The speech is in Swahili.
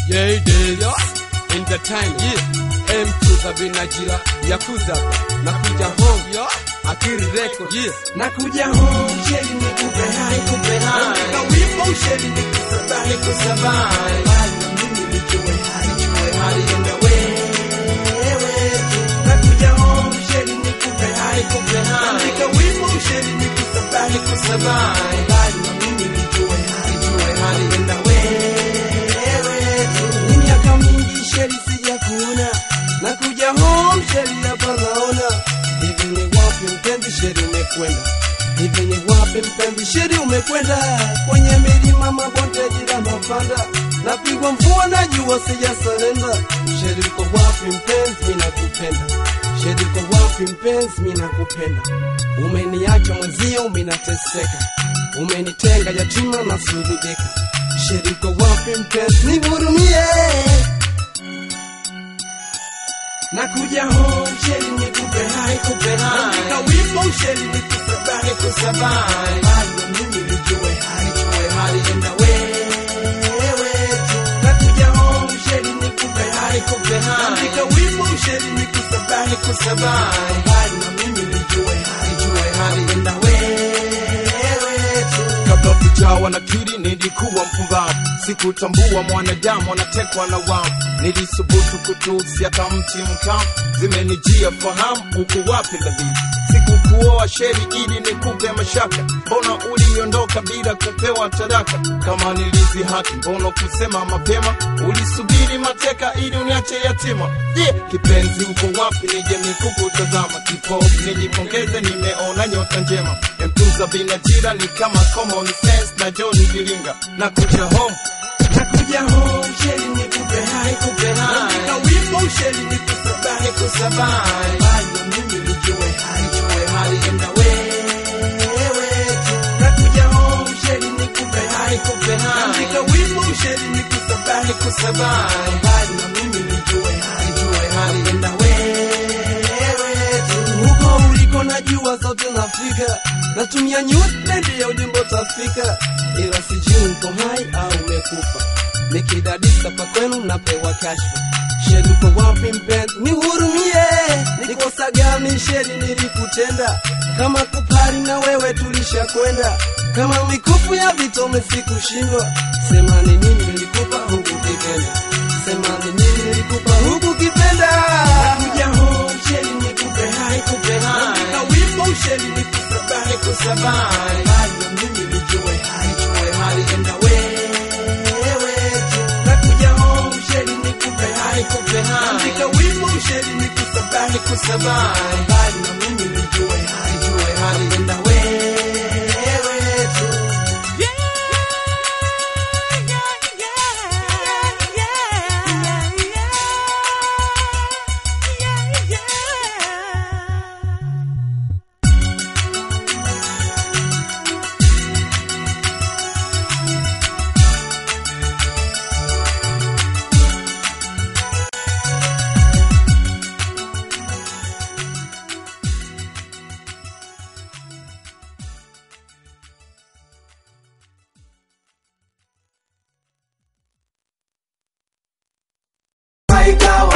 Yeah, it is. In the time, yeah. M to the binajira Yakuza nakuja home yo Akiri record yeah. nakuja home sheli nikupe hai kupe hai Andika wimbo sheli nikusabahi kusabahi bali na mimi nijue hai jue hai enda wewe tu nakuja home sheli nikupe hai kupe hai Andika wimbo sheli nikusabahi kusabahi bali na mimi nijue hai jue hai enda wewe tu ni miaka mingi sheli sijakuona nakuja home sheli hapa naona hivi ni wapi mpenzi sheli umekwenda hivi ni wapi mpenzi sheli umekwenda kwenye milima mabonde jira mapanda napigwa mvua na jua sijasalenda sheli uko wapi mpenzi mimi nakupenda sheli uko wapi mpenzi mimi nakupenda umeniacha mwenzio mimi nateseka umenitenga yatima na sulubika sheli uko wapi mpenzi nihurumie nakuja home sheli nikupe hai kupe hai Andika wimbo sheli nikusabahi kusabahi bali na mimi nijue hai jue hai enda wewe tu nakuja home sheli nikupe hai kupe hai Andika wimbo sheli nikusabahi kusabahi bali na mimi nijue hai jue hai enda wewe tu kabla kujawa na kiri nilikuwa mpumbavu sikutambua mwanadamu anatekwa na wao nilisubutu kutusi hata mti mkavu zimenijia fahamu uko wapi labii sikukuoa sheri ili nikupe mashaka mbona uliondoka bila kupewa taraka kama nilizi haki mbona kusema mapema ulisubiri mateka ili uniache yatima je yeah, kipenzi uko wapi nije nikukutazama kipofu nijipongeze nimeona nyota njema mtunza binajira ni kama common sense na John Giringa na kuja home nakuja home sheli nikupe hai kupe hai Andika wimbo sheli nikusabahi kusabahi bali na mimi nijue hai jue hai enda wewe tu nakuja home sheli nikupe hai kupe hai Andika wimbo sheli nikusabahi kusabahi bali na mimi nijue hai jue hai enda wewe tu huko uliko najua zote nafika natumia nyute ndiyo ujumbe utafika ila sijui uko hai au umekufa nikidadisa pa kwenu napewa kashfa sheli uko wapi mpenzi nihurumie nikosa gani sheli nilikutenda kama kupari na wewe tulishakwenda kama mikufu ya vitome sikushindwa sema ni nini nilikupa huku kipenda sema ni nini nilikupa huku kipenda kuja home sheli nikupe hai kupe hai Andika wimbo sheli nikusabahi kusabahi bali na mimi nijue hai jue hai enda wewe tu nakuja home sheli nikupe hai kupe hai Andika wimbo sheli nikusabahi kusabahi bali na mimi nijue hai jue hai enda wewe tu Maika